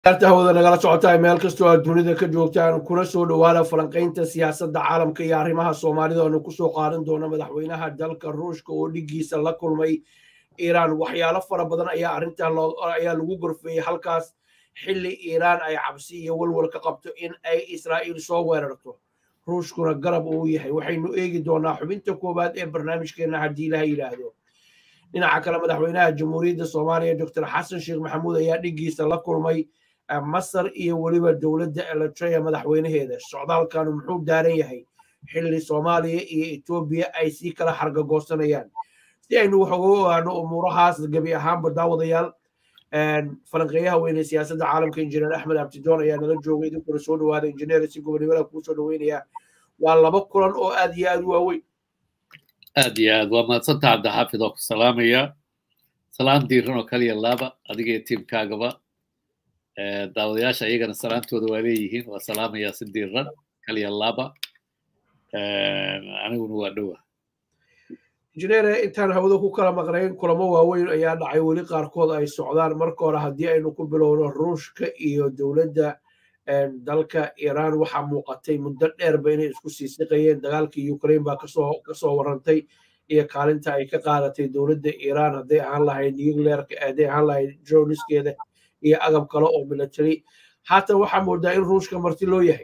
hawada nagala socotaa meel kastoo aad dunida ka joogtaan kuna soo dhowaada falanqaynta siyaasadda caalamka iyo arrimaha soomaalida oonu kusoo qaadan doono madaxweynaha dalka ruushka oo dhigiisa la kulmay iiraan waxyaalo fara badan ayaa arrintan ayaa lagu gorfeeyey halkaas xilli iiraan ay cabsi iyo walwal ka qabto in ay israa'iil soo weerarto ruushkuna garab uu yahay waxaynu eegi doonaa xubinta koowaad ee barnaamijkeenna haddii ilaha yidhaahdo dhinaca kale madaxweynaha jamhuuriyadda soomaaliya doctor xasan sheekh maxamuud ayaa dhigiisa la kulmay masar iyo weliba dowladda eritrea madaxweynaheeda socdaalkanu muxuu daaran yahay xilli soomaaliya iyo etoobiya ay sii kala xargagoosanayaan si aynu wax uga ogaano umuurahaas gebi ahaanba daawadayaal falanqeeyaha weyne siyaasadda caalamka injineer axmed abtidoon ayaa nala joogay idinkuna soo dhawaada injineer si gobonimada kuu soo dhaweynaya waa laba kulan oo aad iyo aad u waaweyn aad iyo aad waa mahadsanta cabdixaafid oo ku salaamaya salaan diiran oo kaliya laaba adiga iyo tiimkaagaba daawadayaasha iyagana salaantooda waa leeyihiin waa salaamayaa si diiran kaliya laaba aniguna waa dhowa injineere intaan hawada ku kala maqnayn kulamo waaweyn ayaa dhacay weli qaarkood ay socdaan marka hore haddii aynu ku bilowno ruushka iyo dowladda dalka iiraan waxaa muuqatay muddo dheerba inay isku sii siqayeen dagaalkii ukraine baa kasoo kasoo warantay iyo kaalinta ay ka qaadatay dowladda iiraan hadday ahaan lahayd nuclearka hadday ahaan lahayd droniskeeda iyo agab kale oo military haatan waxaa moodaa in ruushka marti loo yahay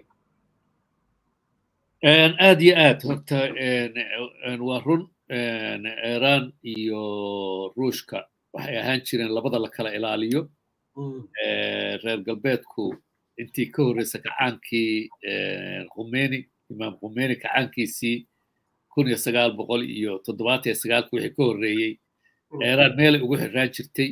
aad iyo aad horta waa run iiraan iyo ruushka waxay ahaan jireen labada la kala ilaaliyo reer galbeedku intii ka horreysa kacaankii khumeni imaam khumeni kacaankiisii kun iyo sagaal boqol iyo toddobaatan iyo sagaalki wixii ka horreeyey iiraan meelay ugu xirraan jirtay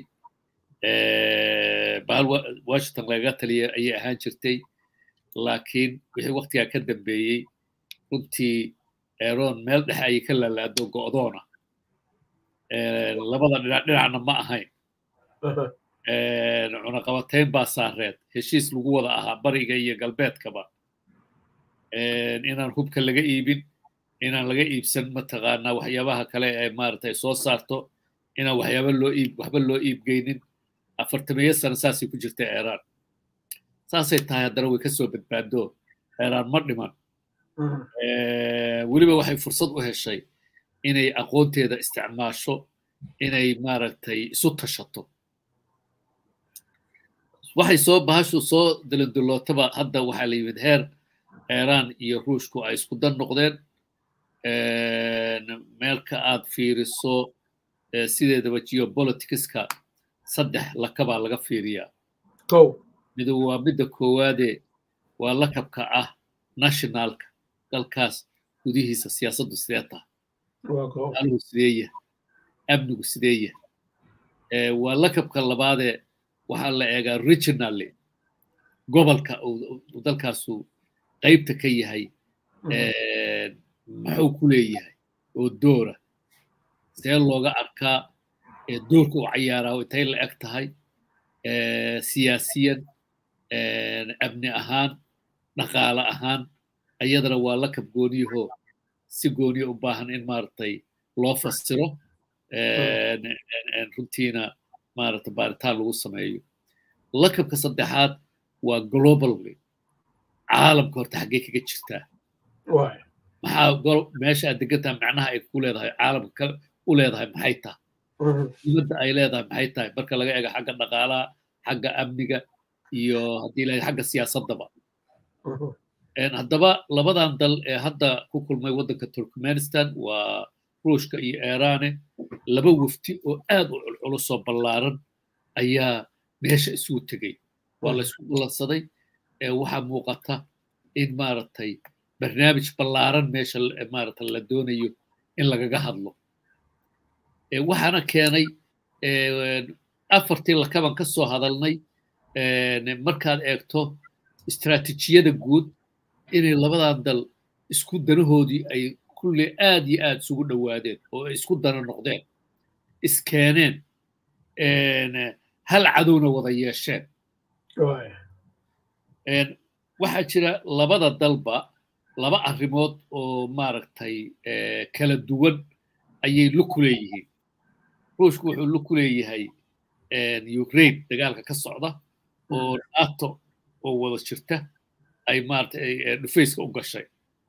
bahal washington lagaga taliya ayay ahaan jirtay laakiin wixii waktigaa ka dambeeyey runtii eron meel dhexe ayay ka laalaado go'doona labada dhinac dhinacna ma ahayn cunaqabatayn baa saareed heshiis lagu wada ahaa bariga iyo galbeedkaba inaan hubka laga iibin inaan laga iibsan mataqaanaa waxyaabaha kale ee maaragtay soo saarto inaan waxyaaba loo iib waxba loo iibgeynin afartamiyo sano saasay ku jirta iiraan saasay tahay haddana way kasoo badbaado iiraan ma dhiman weliba waxay fursad u heshay inay aqoonteeda isticmaasho inay maaragtay isu tashato waxay soo bahashu soo dilindilootaba hadda waxaa la yimid heer iiraan iyo ruushku ay isku dan noqdeen meelka aad fiiriso sideedaba geopoliticska saddex lakabaa laga fiiriyaa midu waa midda koowaade waa lakabka ah nationalka dalkaas gudihiisa siyaasaddu sidee taha algu sidee yahay amnigu sidee yahay waa lakabka labaadee waxaa la eegaa regionally gobolka uu dalkaasu qaybta ka yahay maxuu ku leeyahay oo doora see looga arkaa doorka u cayaaraa intay la eg tahay siyaasiyan amni ahaan dhaqaale ahaan ayadana waa lakab gooniyahoo si gooniya u baahan in maaragtay loo fasiro runtiina maaragtay baaritaan lagu sameeyo lakabka saddexaad waa globally caalamka horta xaggee kaga jirtaa maxaa meesha aad degantaha macnaha ay ku leedahay caalamka u leedahay maxay tahay dibadda ay leedahay maxay tahay marka laga eego xagga dhaqaalaha xagga amniga iyo haddii la xagga siyaasaddaba haddaba labadan dal ee hadda ku kulmay waddanka turkmenistan waa ruushka iyo iiraane laba wafti oo aad u culculusoo ballaaran ayaa meesha isugu tegey waa la isku ballansaday waxaa muuqata in maaragtay barnaamij ballaaran meesha maaragtay la doonayo in lagaga hadlo waxaana keenay afartii lakaban ka soo hadalnay markaad eegto istaraatiijiyada guud inay labadan dal isku danahoodii ay kulle aad iyo aad isugu dhowaadeen oo ay isku dana noqdeen iskeeneen hal cadowna wada yeesheen waxaa jira labada dalba laba arrimood oo maaragtay kala duwan ayay lug ku leeyihiin ruushku wuxuu lug ku leeyahay ukraine dagaalka ka socda oo nato oo wada jirta ay maaragtay dhufayska u gashay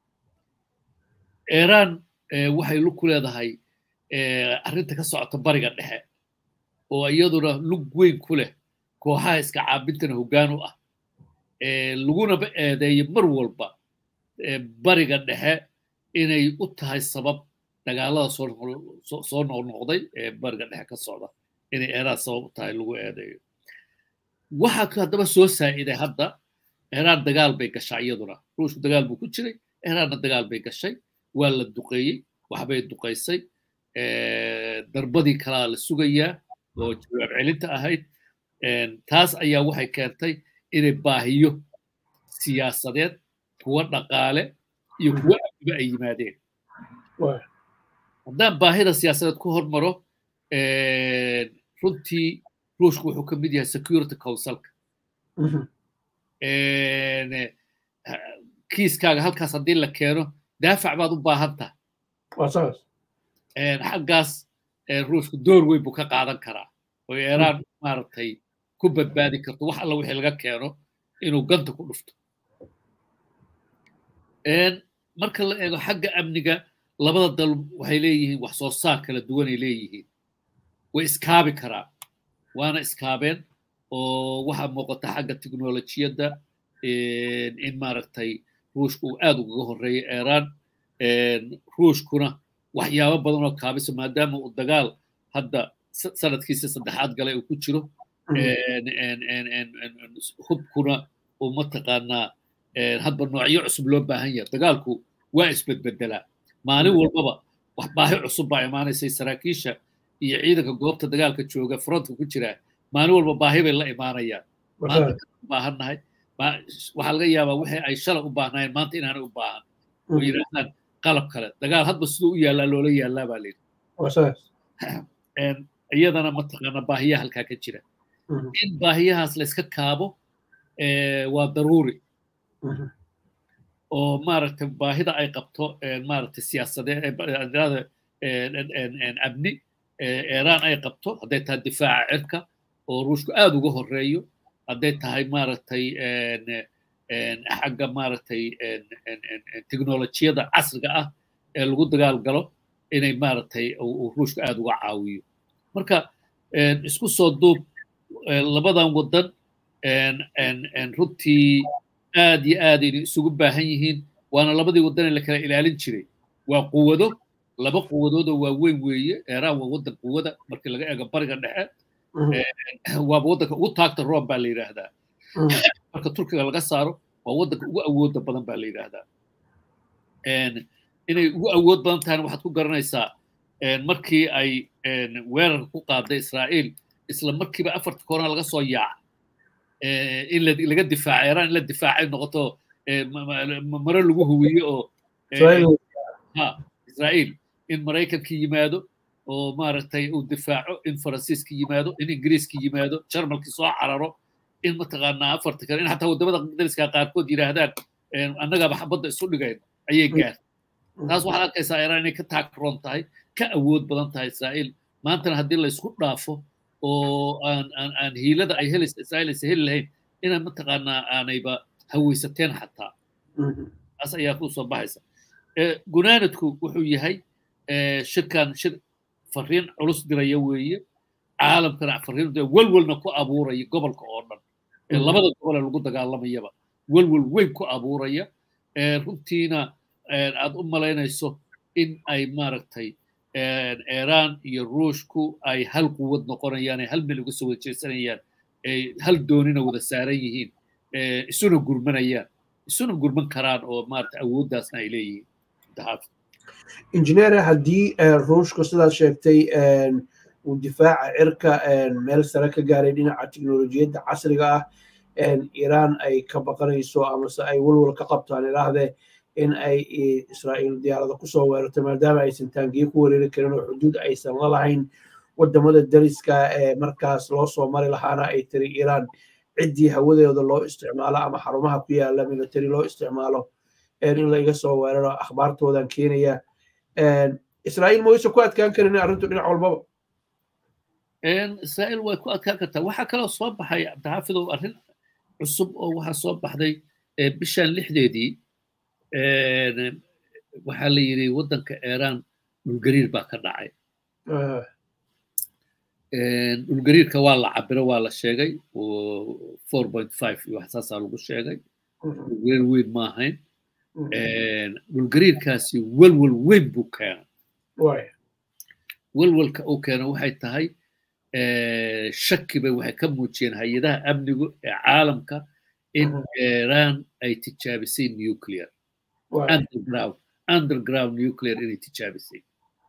iran waxay lug ku leedahay arrinta ka socota bariga dhexe oo iyaduna lug weyn ku leh kooxaha iska caabintana hoggaan u ah lagunaba eedeeyo mar walba bariga dhexe inay u tahay sabab dagaalada soo noqnoqday ee bariga dhexe ka socda inay iran sabab u tahay lagu eedeeyo waxaa haddaba soo saa'iday hadda iran dagaal bay gashaa iyaduna ruushku dagaal buu ku jiray iranna dagaal bay gashay waa la duqeeyey waxbay duqaysay darbadii kalaa la sugayaa oo jawaab celinta ahayd taas ayaa waxay keentay inay baahiyo siyaasadeed kuwa dhaqaale iyo kuwa amniba ay yimaadeen haddaan baahida siyaasadeed ku hormaro runtii ruushku wuxuu ka mid yahay security councilka kiiskaaga halkaas haddii la keeno daafac baad u baahan tahay xaggaas ruushku door weyn buu ka qaadan karaa oo iiraan maaragtay ku badbaadi karto wax alla wixii laga keeno inuu ganta ku dhufto marka la eego xagga amniga labada dal waxay leeyihiin wax soo saar kala duwanay leeyihiin way iskaabi karaan waana iskaabeen oo waxaa muuqata xagga teknolojiyadda in maaragtay ruushku uu aad ugaga horreeyo iiraan ruushkuna waxyaabo badan oo kaabisa maadaama uu dagaal hadda sanadkiisa saddexaad galay uu ku jiro hubkuna uu mataqaanaa hadba noocyo cusub loo baahan yahay dagaalku waa isbedbedelaa maalin walbaba wax baahi cusub baa imaanaysay saraakiisha iyo ciidanka goobta dagaalka jooga frontka ku jira maalin walba baahi bay la imaanayaan maanta u baahannahay waxaa laga yaabaa wixii ay shalay u baahnaayeen maanta inaanay u baahan oo yidhaahdaan qalab kale dagaal hadba siduu u yaallaa loola yaallaa baa layidhi iyadana mataqaana baahiyaha halkaa ka jira in baahiyahaas layska kaabo waa daruuri oo maaragtay baahida ay qabto maaragtay siyaasadeed amni iiraan ay qabto hadday tahay difaaca cirka oo ruushku aad uga horreeyo hadday tahay maaragtay xagga maaragtay teknolojiyada casriga ah ee lagu dagaal galo inay maaragtay uu ruushku aad uga caawiyo marka isku soo duub labadan waddan runtii aad iyo aad ayna isugu baahan yihiin waana labadii waddan ee la kala ilaalin jiray waa quwado laba quwadood oo waaweyn weeye iiraan waa waddan quwada markii laga eego bariga dhexe waaba waddanka ugu taagta rome baa la yidhaahdaa marka turkiga laga saaro waa waddanka ugu awooda badan baa la yidhaahdaa inay ugu awood badan tahayna waxaad ku garanaysaa markii ay weerarka ku qaaday israa'iil isla markiiba afarta koorna laga soo yaaca in laga difaaca iiraan in la difaacay noqoto maro lagu huwiye oo israa'iil in maraykanka yimaado oo maaragtay uu difaaco in faransiiska yimaado in ingiriiska yimaado jarmalki soo cararo in mataqaanaa afarta kale in xataa waddamada dariska qaarkood yidhaahdaan annagaaba xabadda isu dhigayno ayay gaartay taas waxaad arkaysaa iiraan inay ka taagroon tahay ka awood badan tahay israa'iil maantana haddii la isku dhaafo oo aan aan aan hiilada ay helaysa israa'iil aysa heli lahayn inaan mataqaanaa aanayba hawaysateen xataa taas ayaa ku soo baxaysa gunaanadku wuxuu yahay shirkan shir fariin culus diraya weeye caalamkana fariin welwelna ku abuuraya gobolka oo dhan labada gobol ee lagu dagaalamayaba welwel weyn ku abuuraya runtiina aad u malaynayso in ay maaragtay iiraan iyo ruushku ay hal quwad noqonayaan ay hal meel uga soo wajeysanayaan ay hal doonina wada saaran yihiin isuna gurmanayaan isuna gurman karaan oo maaragtay awooddaasna ay leeyihiin injineer haddii ruushku sidaad sheegtay uu difaaca cirka meel sare ka gaaray dhinaca teknolojiyadda casriga ah iiraan ay ka baqanayso amase ay walwal ka qabtaan idhaahdee in ay israa'iil diyaarada kusoo weerarto maadaama aysan taangiye ku weerari karin oo xuduud aysan la lahayn wadamada dariska ee markaas loo soo mari lahaana ay tiri iiraan ciddii hawadeeda loo isticmaalo ama xarumaha ku yaala military loo isticmaalo in la iga soo weeraro akhbaartoodan keenaya israa'iil ma wayse ku adkaan karin arrintu dhinac walbaba israa'iil way ku adkaan kartaa waxaa kaloo soo baxay cabdixaafidow arrin cusub oo waxaa soo baxday bishan lixdeedii waxaa la yidhi waddanka iiraan dhulgariir baa ka dhacay dhulgariirka waa la cabiro waa la sheegay four point five iyo wax saasaa lagu sheegay dhulgariir weyn ma ahayn dhulgariirkaasi welwel weyn buu keenay welwelka uu keena waxay tahay shaki bay waxay ka muujiyeen hay-adaha amnigu ee caalamka in iran ay tijaabisay nuclear underground underground nuclear inay tijaabisay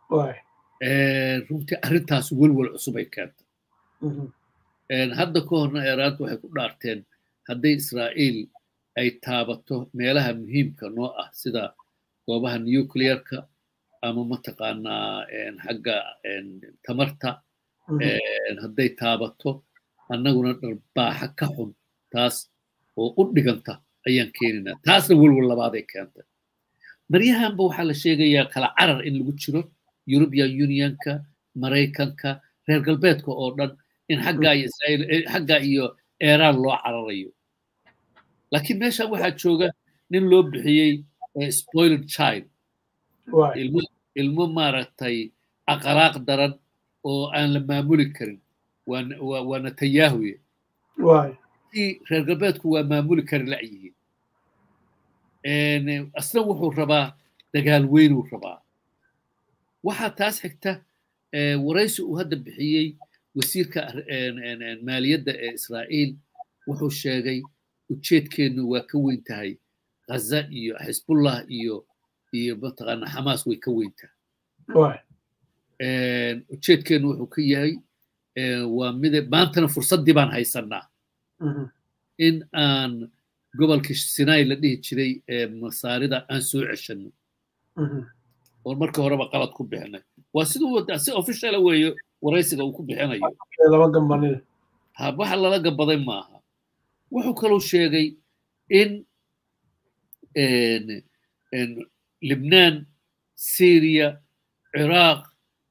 runtii arrintaas welwel cusub ay keentay hadda ka horna iiraanta waxay ku dhaarteen hadday israa'iil ay taabato meelaha muhiimka noo ah sida goobaha nuclearka ama mataqaanaa xagga tamarta hadday taabato annaguna dharbaaxa ka xun taas oo u dhiganta ayaan keeninaa taasna welwel labaaday keentay maryahanba waxaa la sheegayaa kala carar in lagu jiro european unionka maraykanka reer galbeedka oo dhan in xaggaa iyo israa'iil xaggaa iyo iiraan loo cararayo laakiin meeshan waxaa jooga nin loo bixiyey spoiled child ilmo ilmo maaragtay aqalaaq daran oo aan la maamuli karin waa netanyahuye reer galbeedku waa maamuli kari la'yihiin asna wuxuu rabaa dagaal weynuu rabaa waxaa taas xigta waraysi uu hadda bixiyey wasiirka maaliyadda ee israa'iil wuxuu sheegay ujeedkeennu waa ka weyn tahay ghaza iyo xisbullah iyo iyo mataqaana xamaas way ka weyn tahay ujeedkeennu wuxuu ka yahay waa mide maantana fursaddii baan haysanaa in aan gobolka sinai la dhihi jiray ee masaarida aan soo ceshanno oo marka horeba qalad ku bixinay waa siduu si officiala weeyo waraysiga uu ku bixinayo waxa lala gabaday maaha wuxuu kaloo sheegay in libnaan syria ciraaq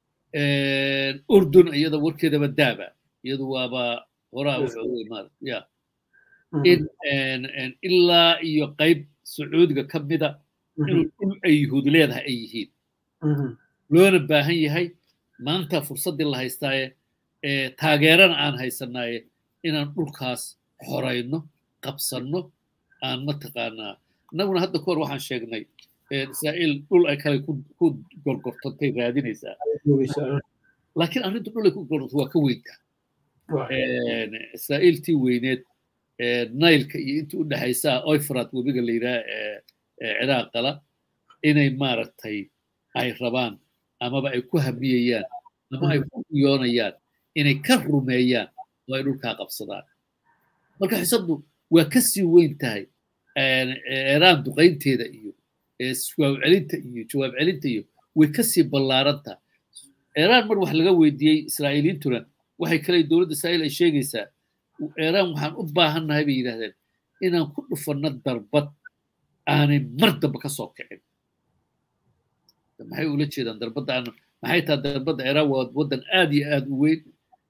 urdun iyada warkeedaba daaba iyadu waaba horaa ya in ilaa iyo qayb sacuudiga ka mida inuu dhul ay yuhuud leedahay ay yihiin loona baahan yahay maanta fursaddii la haystaaye taageerana aan haysanaaye inaan dhulkaas xorayno qabsanno aan mataqaanaa innaguna hadda kahor waxaan sheegnay israa'iil dhul ay kale ku gorgortantay raadinaysaa laakiin arrinta dhul ay ku gorgorto waa ka weynta israa'iil tii weyneed nailka iyo intii u dhexaysaa oifrat webiga la yidhaha ee ciraaqala inay maaragtay ay rabaan amaba ay ku hamiyayaan ama ay ku yoonayaan inay ka rumeeyaan oo ay dhulkaa qabsadaan marka xisaddu waa ka sii weyn tahay iiraan duqaynteeda iyo jawaab celinta iyo jawaab celinta iyo way ka sii ballaaran tahay iiraan mar wax laga weydiiyey israa'iiliintuna waxay kale dowladda israa'iil ay sheegaysaa iiraan waxaan u baahannahay bay yidhahdeen inaan ku dhufanno darbad aanay mar damba ka soo kicin maxay ula jeedaan darbadda aan maxay tahay darbadda iiraan waa waddan aad iyo aad u weyn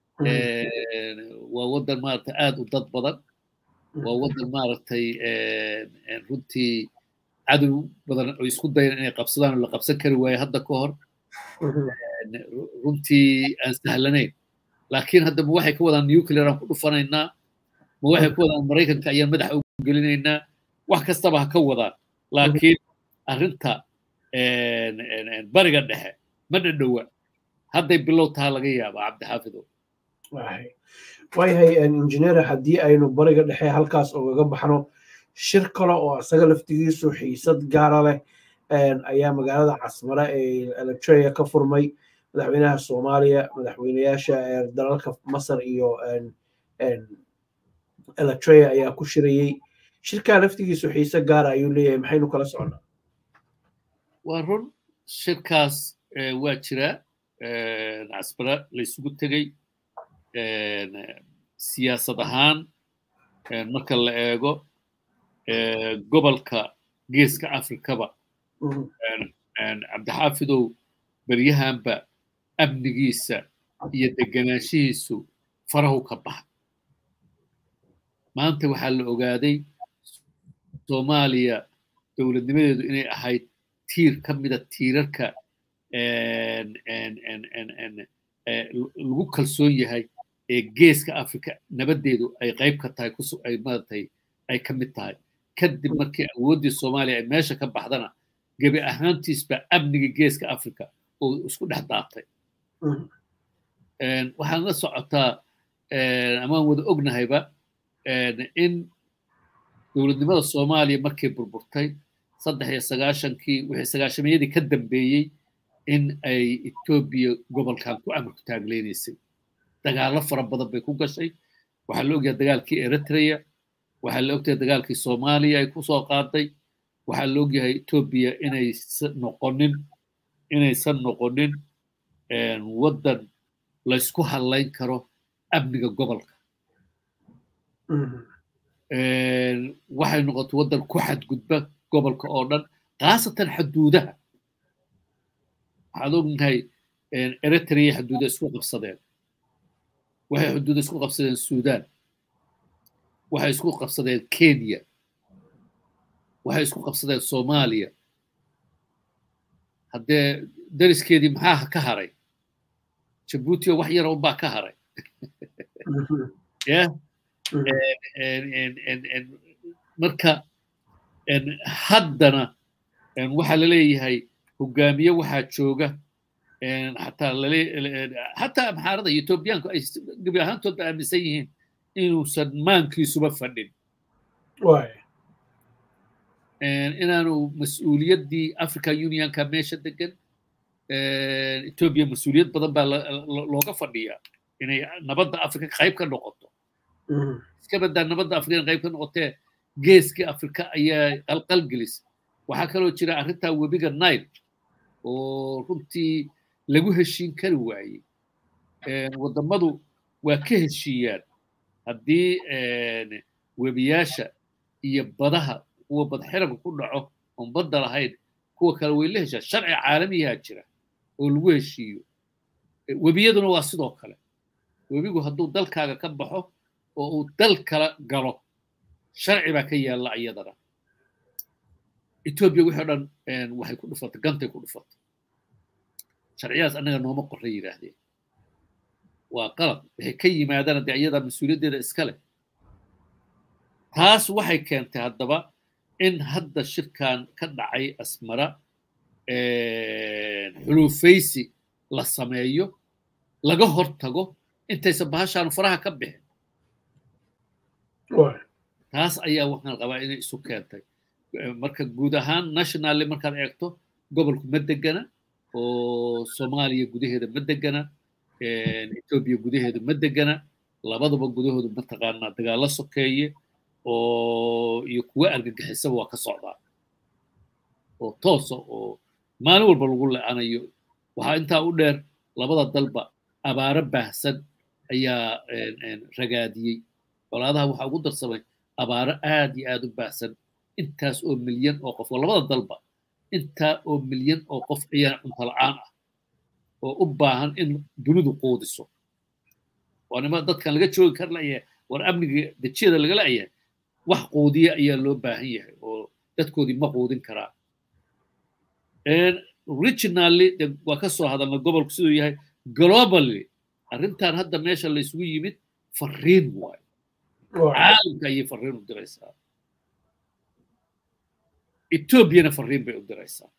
waa waddan maaragtay aad u dad badan waa waddan maaragtay runtii cadow badan oo isku dayan inay qabsadaan oo la qabsan kari waayo hadda ka hor runtii aan sahlanayn laakiin hadda ma waxay ka wadaan nuclear aan ku dhufanaynaa ma waxay ka wadaan maraykanka ayaan madaxa u gelinaynaa wax kastaba ha ka wadaan laakiin arrinta bariga dhexe ma dhadhowa hadday bilow taha laga yaabaa cabdixaafidow waayahay injineer haddii aynu bariga dhexe halkaas ogaga baxno shir kale oo isaga laftigiisu xiisad gaara leh ayaa magaalada casmare ee electrea ka furmay madaxweynaha soomaaliya madaxweyneyaasha dalalka masar iyo electrea ayaa ku shirayey shirkaa laftigiisu xiise gaara ayuu leeyahay maxaynu kala soconnaa waa run shirkaas waa jiraa casmare laysugu tegey siyaasad ahaan marka la eego gobolka geeska afrikaba cabdixaafidow beryahanba amnigiisa iyo deganaanshihiisu farahu ka baxa maanta waxaa la ogaaday soomaaliya dowladnimadeedu inay ahayd tiir ka mida tiirarka lagu kalsoon yahay ee geeska africa nabaddeedu ay qayb ka tahay ay maratay ay ka mid tahay kadib markii awooddii soomaaliya ay meesha ka baxdana gebi ahaantiisba amniga geeska africa oo isku dhex daatay waxaan la socotaa amaan wada ognahayba in dowladnimada soomaaliya markay burburtay saddex iyo sagaashankii wixii sagaashamayadii ka dambeeyey in ay etoobiya gobolkan ku amarku taagleynaysay dagaallo fara badan bay ku gashay waxaa la ogyahay dagaalkii eritrea waxaa la ogyahay dagaalkii soomaaliya ay kusoo qaaday waxaa la ogyahay etoobiya inaysan noqonin inaysan noqonin waddan laysku hadlayn karo amniga gobolka waxay noqotay waddan ku xadgudba gobolka oo dhan khaasatan xaduudaha waxaad ognahay eritrea xaduuda isku qabsadeen waxay xuduuda isku qabsadeen sudan waxay isku qabsadeen kenya waxay isku qabsadeen soomaaliya haddee dariskeedii maxaa ka haray jabuuti oo wax yara unbaa ka haray ya marka haddana waxaa laleeyahay hogaamiye waxaa jooga xataa xataa amxaarada iyo etoobiyaanku ay gebi ahaantoodba aaminsan yihiin inuusan maankiisuba fadhin inaanu mas-uuliyaddii africa unionka meesha degan etoobiya mas-uuliyad badan baa looga fadhiyaa inay nabadda africa qayb ka noqoto iska badaa nabadda africa inay qayb ka noqotee geeskii africa ayaa qalqal gelisa waxaa kaloo jira arrintaa webiga nile oo runtii lagu heshiin kari waayey waddamadu waa ka heshiiyaan haddii webiyaasha iyo badaha kuwa badxiranka ku dhaco oon badda lahayn kuwa kale way la heshaan sharci caalamiyaa jira oo lagu heshiiyo webiyaduna waa sidoo kale webigu hadduu dalkaaga ka baxo oo uu dal kala galo sharci baa ka yaalla iyadana etoobiya wixii o dhan waxay ku dhufatay gantay ku dhufatay sharciyadaas annaga nooma qorra yidhaahdeen waa qalab waxay ka yimaadaan dee iyadaa mas-uuliyaddeeda iska leh taas waxay keentay haddaba in hadda shirkan ka dhacay asmara xuluufaysi la sameeyo laga hortago intaysan bahashaan faraha ka bixin taas ayaa waxaan qabaa inay isu keentay marka guud ahaan nationally markaad eegto gobolku ma degana oo soomaaliya gudaheeda ma degana etoobiya gudaheeda ma degana labadaba gudahooda mataqaanaa dagaalo sokeeye oo iyo kuwa argagixisaba waa ka socdaa oo toosa oo maalin walba lagu le-anayo waxaa intaa u dheer labada dalba abaaro baahsan ayaa ragaadiyey colaadaha waxaa ugu darsamay abaaro aad iyo aad u baahsan intaas oo milyan oo qof oo labada dalba intaa oo milyan oo qof ayaa cunto la-aan ah oo u baahan in dunidu quudiso waa nima dadkan laga joogi kar layahay war amniga dejiyada laga la'yahay wax quudiya ayaa loo baahan yahay oo dadkoodii ma quudin karaa originally waa ka soo hadalna gobolku siduu yahay globally arrintan hadda meesha la isugu yimid fariin waayo caalamka ayay fariin u diraysaa etoobiyana fariin bay u diraysaa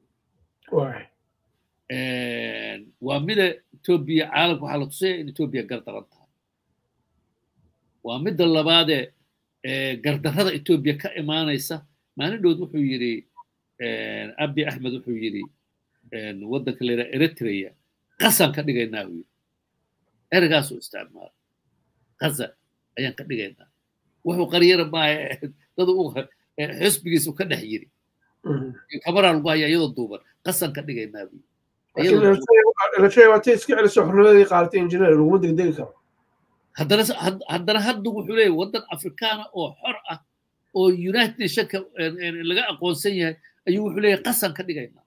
waa mida etoobiya caalamka waxaa la tusaya in etoobiya gardaran tahay waa midda labaadee gardarrada etoobiya ka imaanaysa maalindhood wuxuu yidhi abi axmed wuxuu yidhi waddanka la yidhaha eritrea qasan ka dhigaynaa buu yidhi eragaasuu isticmaala qasan ayaan ka dhigaynaa wuxuu qaryara maaha dad xusbigiisu ka dhex yiri kabaraa lagu hayaa iyadoo duuban qasan ka dhigaynaa buu watay iska celiso xornimadii qaadatay injineer laguma degdegi karo haddana haddana hadda wuxuu leeyahy waddan afrikaana oo xor ah oo united nationka laga aqoonsan yahay ayuu wuxuu leeyahay qasan ka dhigaynaa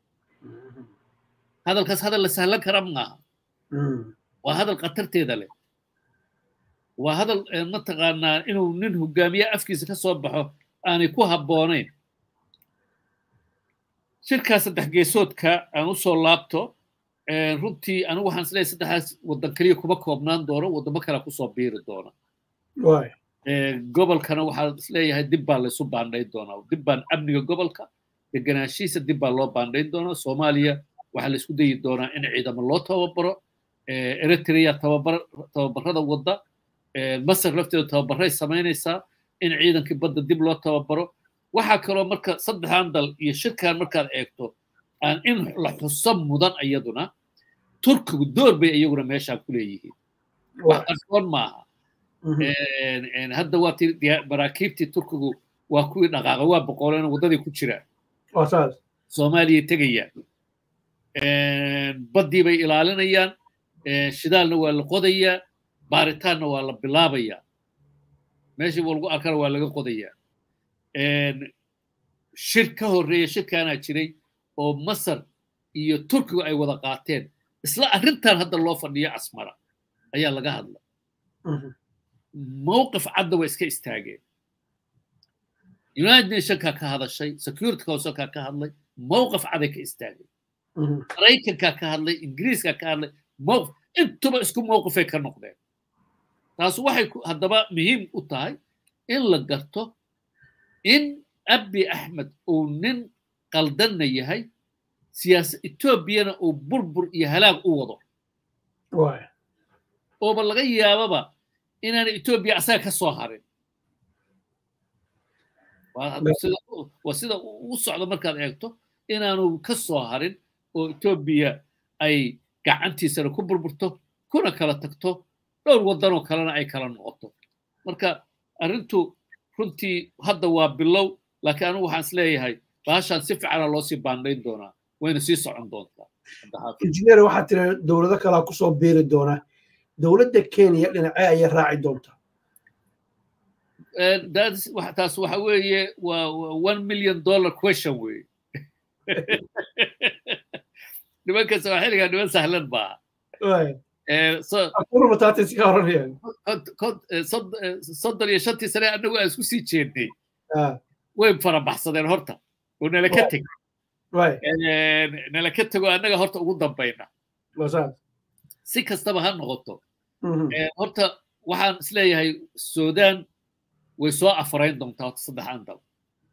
hadalkaas hadal la sahlan kara maaha waa hadal khatarteeda leh waa hadal mataqaanaa inuu nin hogaamiye afkiisa ka soo baxo aanay ku habboonayn shirkaa saddex geesoodka aan u soo laabto runtii anigu waxaan isleeyahay saddexdaas waddan keliya kuma koobnaan doono waddamo kale kusoo biiri doona gobolkana waxaan isleeyahay dib baa laysu baandhayn doonaa dib baan amniga gobolka deganaanshihiisa dib baa loo baandhayn doonaa soomaaliya waxaa la isku dayi doonaa in ciidamo loo tababaro eritrea tababar tababarada wadda masar lafteedu tababaray samaynaysaa in ciidankii badda dib loo tababaro waxaa kaloo marka saddexdan dal iyo shirkan markaad eegto aan in la xuso mudan iyaduna turkigu door bay iyaguna meeshaan ku leeyihiin wax qarsoon maaha hadda waa ti maraakiibtii turkigu waa kuwii dhaqaaqa waa boqoleen waddadii ku jiraan soomaaliya tegayaan baddii bay ilaalinayaan shidaalna waa la qodayaa baaritaanna waa la bilaabayaa meeshii buu lagu arkana waa laga qodayaa shir ka horreeya shirkaanaa jiray oo masar iyo turkigu ay wada qaateen isla arrintan hadda loo fadhiyo asmara ayaa laga hadla mowqif cadda way iska istaageen united nationka ka hadashay security councilka ka hadlay mowqif caday ka istaageen maraykanka ka hadlay ingiriiska ka hadlay mowqif intuba isku mowqifay ka noqdeen taas waxay haddaba muhiim u tahay in la garto in abi axmed uu nin qaldanna yahay siyaasa etoobiyana uu burbur iyo halaag u wado ooba laga yaababa inaana etoobiya asaga ka soo harin waa sida u socdo markaad eegto inaanu ka soo harin oo etoobiya ay gacantiisana ku burburto kuna kala tagto dhowr waddanoo kalena ay kala noqoto marka arrintu runtii hadda waa bilow laakiin anigu waxaan is leeyahay baashaan si fiicana loo sii baandhayn doonaa wayna sii socon doontaa injineer waxaa tiri dowlado kalaa kusoo biiri doona dowladda kenya dhinacee ayay raaci doontaa taas waxa weeye waa one million dollar question weeye nimanka soomaaliga niman sahlan maaha soddon iyo shantii sane annagu aan isku sii jeednay way farabaxsadeen horta oo nala ka teg nala ka tego annaga horta ugu dambayna si kastaba ha noqoto horta waxaan isleeyahay sudan way soo afarayn doontaa horta saddexan dal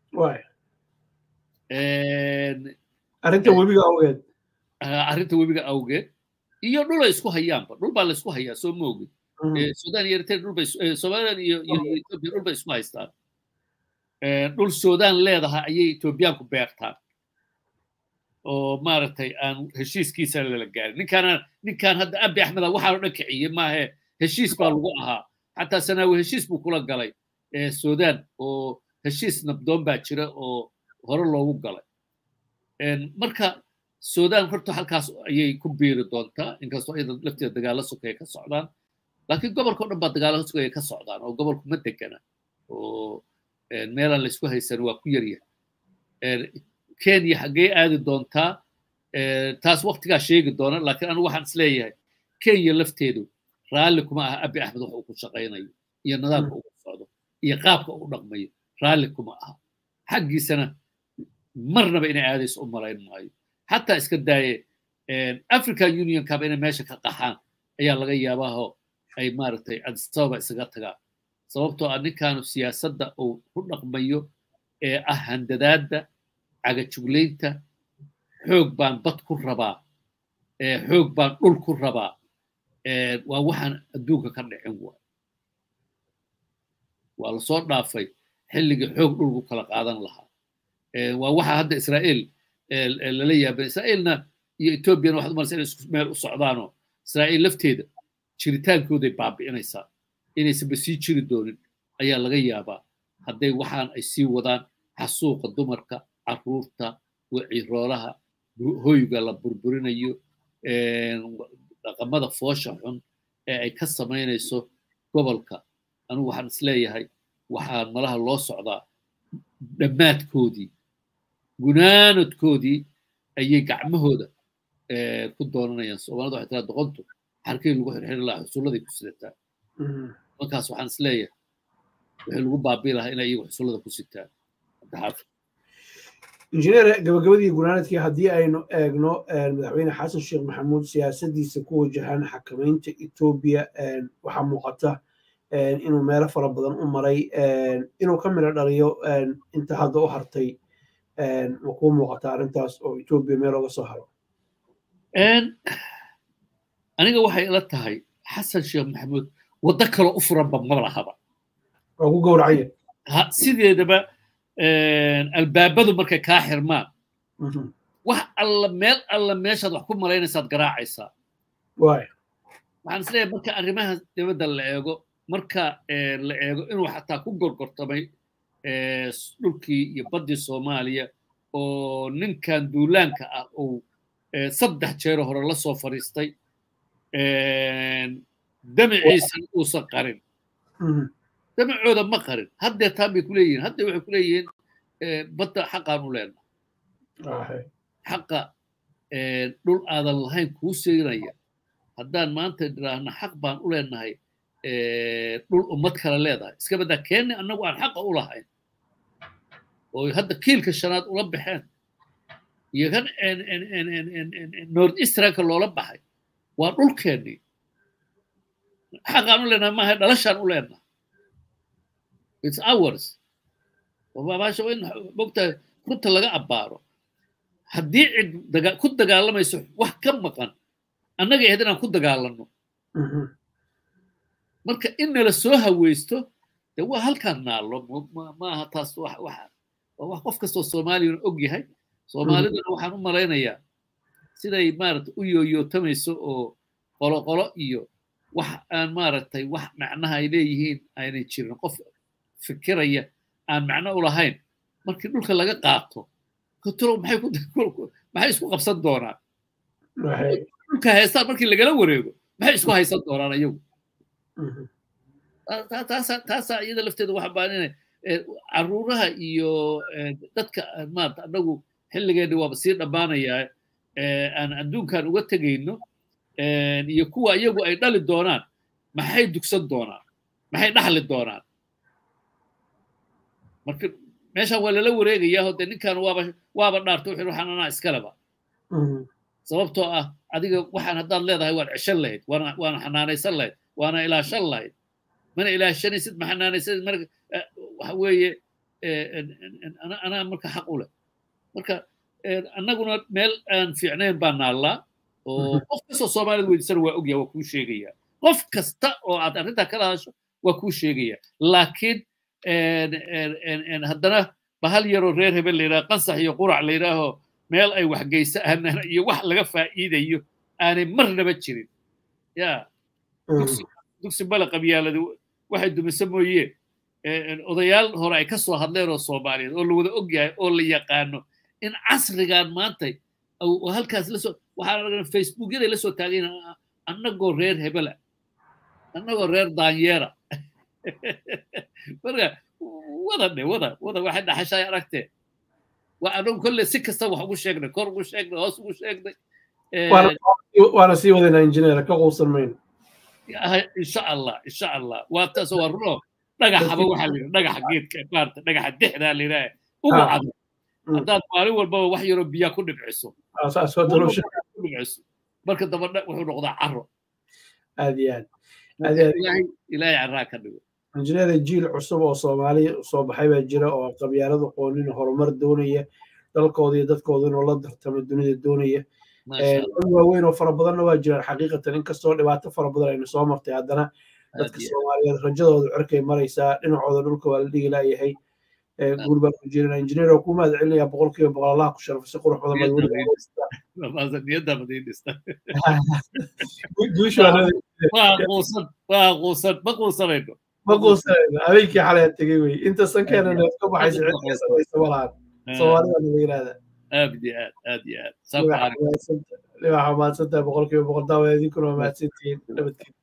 arrinta webiga awgeed arrinta webiga awgeed iyo dhul ay isku hayaanba dhul baa la isku hayaa soo moogid sudan iyo eritrea dhul bay somaliland iyo ethiopia dhul bay isku haystaan dhul sudan leedahay ayay etoobiyaanku beertaan oo maaragtay aan heshiiskiisa lala gaarin ninkaana ninkaan hadda abi axmeda waxaanu dhan kiciyey maahe heshiis baa lagu ahaa xataa sanaawi heshiis buu kula galay sudan oo heshiis nabdoon baa jira oo hore loogu galay marka sudan horta halkaas ayay ku biiri doontaa inkastoo iyada lafteeda dagaalo sokeeye ka socdaan laakiin gobolka o dhan baa dagaalo sokeeye ka socdaan oo gobolku ma degana oo meelaan laysku haysan waa ku yaryahay kenya xaggee aadi doontaa taas waktigaa sheegi doona laakiin anigu waxaan isleeyahay kenya lafteedu raalli kuma aha abi axmed wax uu ku shaqaynayo iyo nidaamka uu ku socdo iyo qaabka uu dhaqmayo raalli kuma aha xaggiisana marnaba inay aadayso u malayn maayo xataa iska daaye african unionkaba inay meesha ka qaxaan ayaa laga yaabaaho ay maaragtay adisababa isaga tagaan sababtoo ah ninkaanu siyaasadda uu ku dhaqmayo ee ah handadaadda cagajuglaynta xoog baan bad ku rabaa xoog baan dhul ku rabaa waa waxaan adduunka ka dhicin waay waa lasoo dhaafay xilligii xoog dhulku kala qaadan lahaa waa waxa hadda israa'iil lala yaabay israa'iilna iyo etoobiyana waxaad umalaysa inay isku meel u socdaanoo israa'iil lafteeda jiritaankooday baabi'inaysaa inaysanba sii jiri doonin ayaa laga yaabaa hadday waxaan ay sii wadaan xasuuqa dumarka caruurta wiciroolaha hoyga la burburinayo dhaqamada foosha xun ee ay ka samaynayso gobolka anigu waxaan isleeyahay waxaa malaha loo socdaa dhammaadkoodii gunaanadkoodii ayay gacmahooda ku doonanayaan soomaalida waxay tiraa doqontu xarkii lagu xirxiri lahaa xusulladay ku sidataa markaas waxaan isleeyahay wixii lagu baabii lahaa inay iyagu xusullada ku sitaan cabdixaafid injineer gabagabadii gunaanadkii haddii aynu eegno madaxweyne xasan sheekh maxamuud siyaasadiisa ku wajahan xakamaynta etoobiya waxaa muuqata inuu meelo fara badan u maray inuu ka midho dhaliyo inta hadda u hartay ma kuu muuqata arrintaas oo etoobiya meel oga soo haro aniga waxay ila tahay xasan sheekh maxamuud waddo kaloo u furanba ma lahaba waa ku gowracaya sideedaba albaabadu markay kaa xirmaan wax alla meel alla meeshaad wax ku malaynaysaad garaacaysaa waxaan isleeyahay marka arrimaha dibadda la eego marka la eego inuu xataa ku gorgortamay dhulkii iyo baddii soomaaliya oo ninkan duulaanka ah uu saddex jeero hore la soo fadhiistay damaciisan uusan qarin damacooda ma qarin haddee taan bay kuleeyihiin haddee waxay kuleeyihiin badda xaqaan u leenahay xaqa dhul aadan lahayn kuu seynaya haddaan maanta idhaahna xaq baan u leenahay dhul ummad kale leedahay iska baddaa keenni annagu aan xaqa u lahayn oo hadda kiilka shanaad ula baxeen iyo kan north eastranka loola baxay waa dhulkeennii xaqaan u leenahay maaha dhalashaan u leenahay it's ours maasha in mogtahay runta laga abbaaro haddii cid ku dagaalamayso wax ka maqan annaga ahayd inaan ku dagaalanno marka in nala soo haweysto dee waa halkaan naallo maaha taas waa wax qof kastoo soomaaliyana og yahay soomaalidana waxaan u malaynayaa siday maaragtay u yooyootamayso oo qoloqolo iyo wax aan maaragtay wax macnaha ay leeyihiin aanay jirin qof fikiraya aan macno u lahayn markii dhulka laga qaato kotorow maxay isku qabsan doonaan dhulka haystaan markii lagala wareego maxay isku haysan doonaan ayagu taasaa iyada lafteeda waxa baaninay caruuraha iyo dadka maarata annagu xilligeena waaba sii dhammaanayaa aan adduunkan uga tegayno iyo kuwa iyagu ay dhali doonaan maxay dugsan doonaan maxay dhaxli doonaan marka meeshaan waa lala wareegayaa hode ninkan waaba waaba dhaarto wuxuu waxaan anaa iskaleba sababtoo ah adiga waxaan haddaad leedahay waad ceshan lahayd waana waana xanaanaysan lahayd waana ilaashan lahayd mana ilaashanaysid ma xanaanaysanid marka waxa weeye anaa marka xaq u leh marka annaguna meel aan fiicnayn baa naallaa oo qof kastoo soomaalida weydiisana waa ogyaha waa kuu sheegaya qof kasta oo aad arrintaa kala hadasho waa kuu sheegaya laakiin haddana bahal yaroo reer hebel la yidhaha qansax iyo qurac la yidhaaho meel ay waxgeysa aanan iyo wax laga faa'iidayo aanay marnaba jirin ya dugsi bala qabyaalada waxay dumisa mooye odayaal hore ay ka soo hadleen oo soomaaliyeed oo la wada og yahay oo la yaqaano in casrigan maanta halkaas lasoo waxaan aragnaa facebookyada la soo taagayn annagoo reer hebela annagoo reer daanyeera marka wada dhe wada wada waxay dhaxashay aragtee waa anagu kolle si kasta wax ugu sheegnay kor ugu sheegnay hoos ugu sheegnay waana sii wadaynaa injineer ka quusan mayno insha allah insha allah waa taas waa runo dhagaxaba waxaa la yidhaha dhagaxa geedka maarata dhagaxa dexdaa la yidhaha ugu cado haddaad maalin walbaba wax yaroo biyaa ku dhibciso ku dhibciso marka daba wuxuu noqdaa caro aad iyo aad ilaahay carraa ka dhigo injineer jiil cusub oo soomaali soo baxay baa jira oo qabyaalada qoonin horumar doonaya dalkooda iyo dadkooda inuu la dartamo dunida doonaya dad waaweyn oo fara badanna waa jiraan xaqiiqatan inkastoo dhibaato fara badan aynu soo martay haddana dadka soomaaliyeed rajadooda cirkay maraysaa dhinacooda dhulka waa la dhigi laayahay guul baan ku jirana injineer oo ku mahad celinaya boqolkiiba boqol allah ku sharfay si qurux badan baad quusanayno ma quusanayno habeenkii xalay aan tegey wey inta sankeena neef ka baxaysa cid ka samaysa ma lahan soomaalida laga yidhahda aad iyo aad aad iyo aad libaxa mahadsantahay boqolkiiba boqol daawa idinkuna waa mahadsantihiin nabadgeen